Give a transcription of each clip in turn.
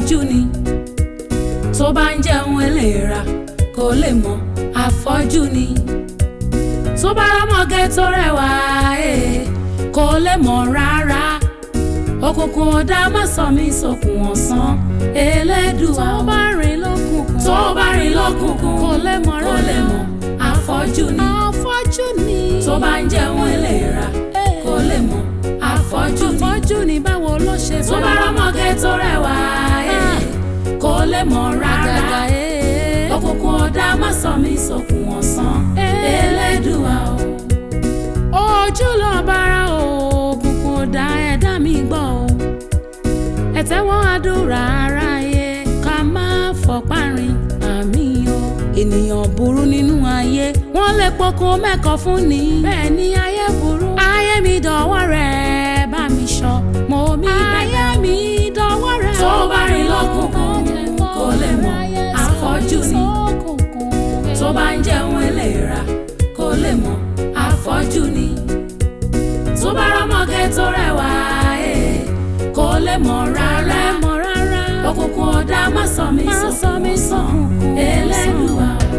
afọ́jú ni tó bá ń jẹun eléra kò lè mọ̀ afọ́jú ni tó bá rámọ̀gẹ́ tó rẹwà eh, kò lè mọ̀ rárá òkùnkùn ọ̀dà má sọ mí sókun ọ̀sán elédùà tó bá rìn lókùnkùn tó bá rìn lọ́kùnkùn kò lè mọ̀ kò lè rárá. mọ̀ afọ́jú ni afọ́jú ni tó bá ń jẹun eléra kò lè mọ̀ afọ́jú ni afọ́jú ni báwo ló ṣe tó bá rámọ̀gẹ́ tó rẹwà eh, kò lè mọ̀ rárá àgàgà ee. òkùnkùn ọ̀dà má sọ mí sókun ọ̀sán elédùà o. ojú lọ bára òkùnkùn ọ̀dà ẹ̀dá mi gbọ́ o ẹ̀tẹ́wọ́n àdúrà aráyé ká má fọpá rìn àmì o ènìyàn burú nínú ayé wọ́n lè pokùn mẹ́kọ̀ọ́ fún ni bẹ́ẹ̀ ni ayé burú ayé mi dọ̀wọ́ rẹ̀ bá mi sọ mo mi bẹ̀rẹ̀ ayé mi dọ̀wọ́ rẹ̀ tó bá rìn lọ́kùnkùn kò lè mọ̀ afọ́jú ni tó bá ń jẹun eléra kò lè mọ̀ afọ́jú ni tó bá rámọ̀gẹ́ tó rẹwà eh, kò lè mọ̀ rárá mọ̀ rárá òkùnkùn ọ̀dà má sọ mí Má sọ sókun mí ọ̀sán sókun elédùà o.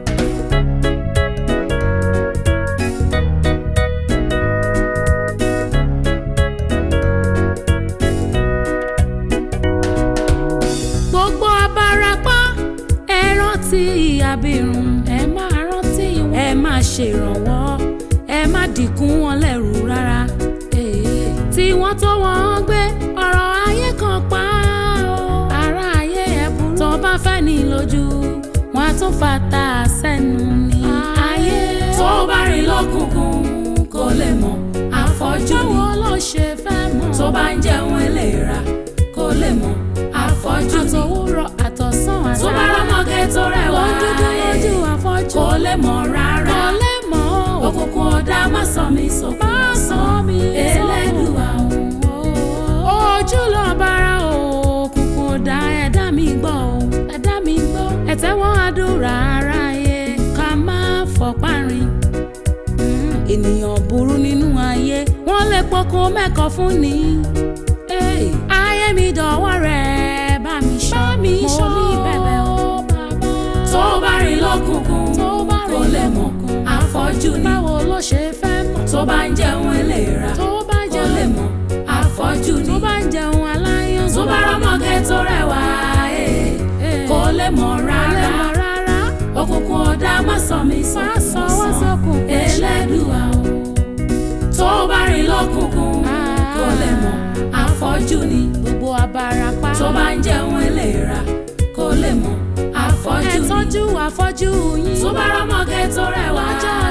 gbogbo abarapá ẹ rántí abirùn ẹ máa rántí wọn ẹ máa ṣèrànwọ́ ẹ má dìkún wọn lẹ́rù rárá Ee. tí wọ́n tó wọ́n gbé ọ̀rọ̀ ayé kan pa ó ara ayé ẹ burú tó bá fẹ́ ní lójú wọn á tún fata sẹ́nu ní ayé tó bá rìn lọ́kùnkùn kò lè mọ̀ afọ́jú ni báwo ló ṣe fẹ́ mọ̀ tó bá ń jẹun eléra kò lè mọ̀ afọ́jú ni àtòwúrọ̀ àtọ̀sán àtàrà tó bá rámọ̀gẹ́ tó rẹwà wọ́n dúdú lójú eh, afọ́jú kò lè mọ̀ rárá kò lè mọ̀ ọ́. òkùnkùn ọ̀dà má sọ mí sókun Má sọ mí elédùà o. ojú lọ bára òkùnkùn ọ̀dà ẹ̀dá mi gbọ́ o ẹ̀dá mi gbọ́ ẹ̀tẹ́wọ́n àdúrà aráyé ká má fọpá rìn ènìyàn burú nínú ayé wọ́n lè pokùn mẹ́kọ̀ọ́ fún ni Hey, ayé mi dọ̀wọ́ rẹ̀ bá mi ṣọ́ mi ṣọ́. mo ní bẹ̀bẹ̀ o bàbá tó bá rìn lọ́kùnkùn tó bá kò rìn lè mọ̀ lọ́kùnkùn. afọ́jú ni báwo ló ṣe fẹ́ mọ̀ tó bá ń jẹun eléra tó bá kò jẹun lè mọ̀ afọ́jú ni tó bá ń jẹun aláyàn tó bá rámọ̀gẹ́ tó rẹwà eh, kò lè mọ̀ rárá rárá rárá òkùnkùn ọ̀dà má sọ mí má sókun sọ wá ọ̀sán sókun elédùà o. tó bá rìn lọ́kùnkùn kò lè mọ̀ afọ́jú ni gbogbo abarapá tó bá ń jẹun eléra kò lè mọ̀ ẹ afọ́jú ni tọ́jú afọ́jú yín tó bá rámọ̀gẹ́ tó rẹwà lọ́jọ́